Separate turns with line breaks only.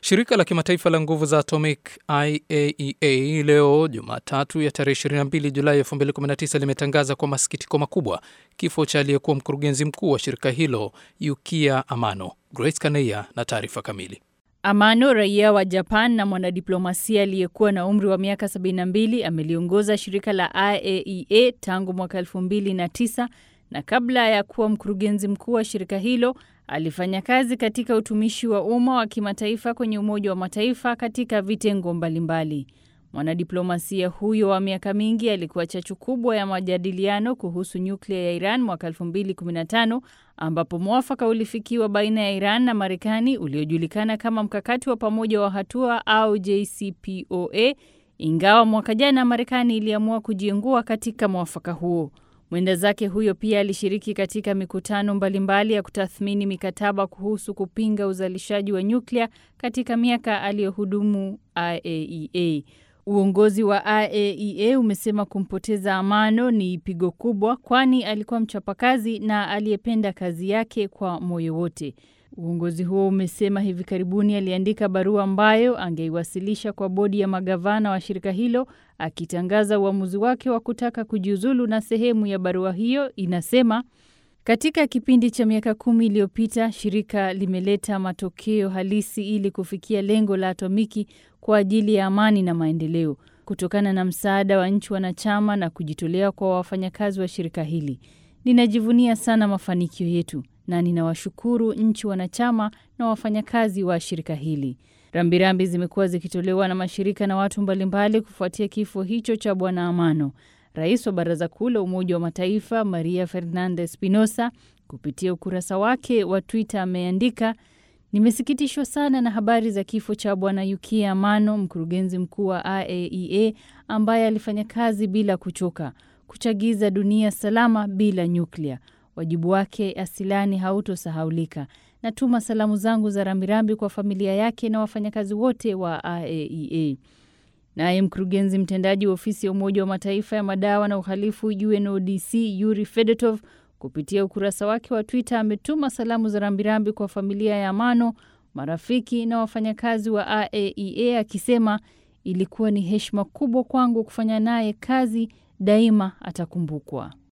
Shirika la kimataifa la nguvu za atomic IAEA leo Jumatatu ya tarehe 22 Julai 2019 limetangaza kwa masikitiko makubwa kifo cha aliyekuwa mkurugenzi mkuu wa shirika hilo Yukiya Amano. Grace Kaneya na taarifa kamili.
Amano, raia wa Japan na mwanadiplomasia aliyekuwa na umri wa miaka 72, ameliongoza shirika la IAEA tangu mwaka 2009 na kabla ya kuwa mkurugenzi mkuu wa shirika hilo alifanya kazi katika utumishi wa umma wa kimataifa kwenye Umoja wa Mataifa katika vitengo mbalimbali. Mwanadiplomasia huyo wa miaka mingi alikuwa chachu kubwa ya majadiliano kuhusu nyuklia ya Iran mwaka 2015 ambapo mwafaka ulifikiwa baina ya Iran na Marekani uliojulikana kama mkakati wa pamoja wa hatua au JCPOA, ingawa mwaka jana Marekani iliamua kujiengua katika mwafaka huo. Mwenda zake huyo pia alishiriki katika mikutano mbalimbali ya kutathmini mikataba kuhusu kupinga uzalishaji wa nyuklia katika miaka aliyohudumu IAEA. Uongozi wa IAEA umesema kumpoteza Amano ni pigo kubwa, kwani alikuwa mchapakazi na aliyependa kazi yake kwa moyo wote. Uongozi huo umesema hivi karibuni aliandika barua ambayo angeiwasilisha kwa bodi ya magavana wa shirika hilo akitangaza uamuzi wake wa kutaka kujiuzulu, na sehemu ya barua hiyo inasema: katika kipindi cha miaka kumi iliyopita shirika limeleta matokeo halisi ili kufikia lengo la atomiki kwa ajili ya amani na maendeleo, kutokana na msaada wa nchi wanachama na kujitolea kwa wafanyakazi wa shirika hili. Ninajivunia sana mafanikio yetu na ninawashukuru nchi wanachama na wafanyakazi wa shirika hili. Rambirambi zimekuwa zikitolewa na mashirika na watu mbalimbali kufuatia kifo hicho cha Bwana Amano. Rais wa Baraza Kuu la Umoja wa Mataifa Maria Fernandez Spinosa kupitia ukurasa wake wa Twitter ameandika, nimesikitishwa sana na habari za kifo cha Bwana Yukiya Amano, mkurugenzi mkuu wa IAEA ambaye alifanya kazi bila kuchoka kuchagiza dunia salama bila nyuklia. Wajibu wake asilani hautosahaulika. Natuma salamu zangu za rambirambi kwa familia yake na wafanyakazi wote wa IAEA. Naye mkurugenzi mtendaji wa ofisi ya Umoja wa Mataifa ya madawa na uhalifu UNODC Yuri Fedotov kupitia ukurasa wake wa Twitter ametuma salamu za rambirambi kwa familia ya Amano, marafiki na wafanyakazi wa IAEA akisema ilikuwa ni heshima kubwa kwangu kufanya naye kazi, daima atakumbukwa.